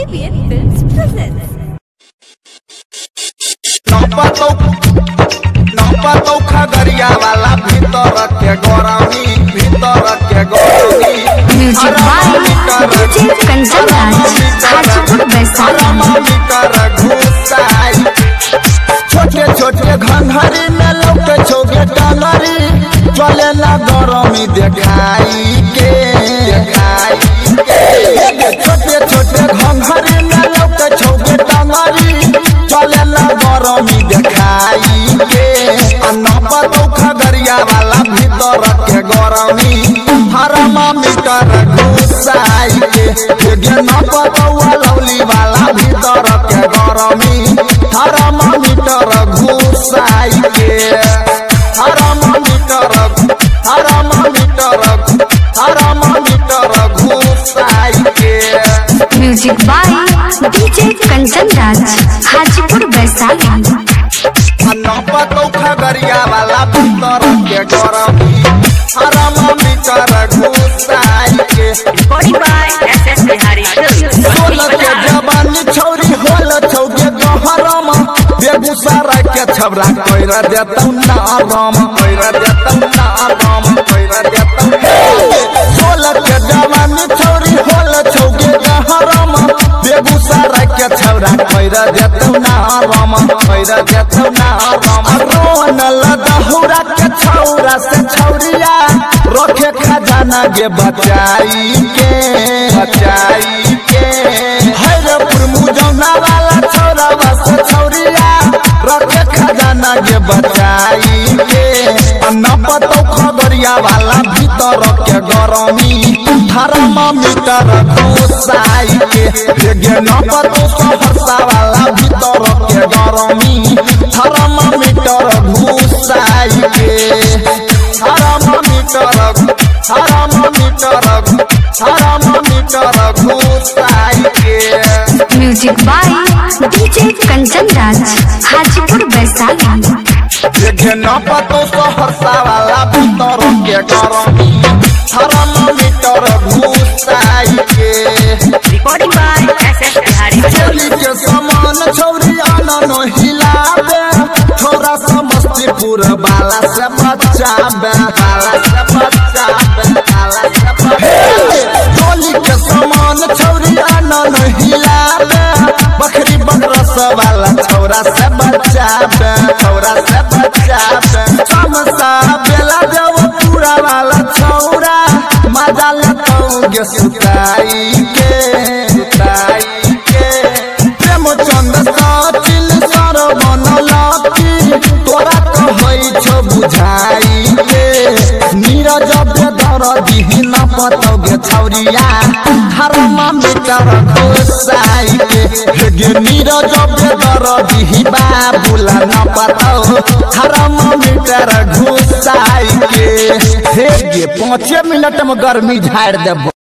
ABN Films presents. नपतौ नपतौ Khagaria वाला भीतर के गरमी भीतर के गरमी music by DJ Kanchan Raj Hajipur Vaishali घुसाई छोटे छोटे घंघरी में लौके छोगे डंगरी चले ना गरमी देखाई के देखाई के छोटे छोटे घंघरी में लौके छोगे डंगरी चले ना गरमी देखाई के आ नपतौ खगरिया वाला भीतर के गरमी हरमा मीटर घुसाई के गे नपतौ लौली वाला भीतर के गरमी हरमा मीटर घुसाई के thermometer thermometer thermometer घुसाई के music by DJ Kanchan Raj Hajipur Vaishali नपतौ खगरिया वाला भीतर के गरमी हरमा मीटर घुसाई के Recording by SS Bihari Films. सोलह के जवानी छौरी होल छौके गहरम बेगूसराय के छबरा कैर देतौ नारम कैर देतौ नारम कैर देतौ सोलह के जवानी छौरी होल छौके गहरम बेगूसराय के छबरा कैर देतौ नारम कैर देतौ नारम रोन लदहुरा के छौरा से छौरिया रखे खजाना गे बचाई के बचाई के हैरपुर मुजौना वाला छौरा बस छौरिया रखे खजाना गे बचाई के नपतौ खगरिया वाला भीतर के गरमी थर्मामीटर घुसाई के गे नपतौ सहरसा वाला भीतर के गरमी थर्मामीटर घुसाई के थर्मामीटर थर्मामीटर थर्मामीटर घुसाई के music by DJ Kanchan Raj Hajipur Vaishali देखे न पतो सहरसा वाला भीतर के गरमी थर्मामीटर घुसाई के Recording by SS Bihari चोली Films. के समान छौरी आनन हिलाबे छोरा समस्तीपुर बाला से बचाबे बाला से बचाबे बाला से बचाबे चोली के समान छौरी आनन हिलाबे बकरी बकरस वाला छौरा से बचाबे छौरा से बचाबे चमसा बेला देव पूरा वाला छौरा मजा लेतौ गे सुताई के सुताई के प्रेम चंद साचिल सर बनलकी तोरा कहै छ बुझाई के नीरज बेदर दिहिन पतौ गे छौरिया हरमा मीटर घुसाई के गे नीरज बेदर दिहि बाबुला न पतौ हरमा मीटर घुसाई के हे गे पाँचे मिनट में गर्मी झाड़ देबो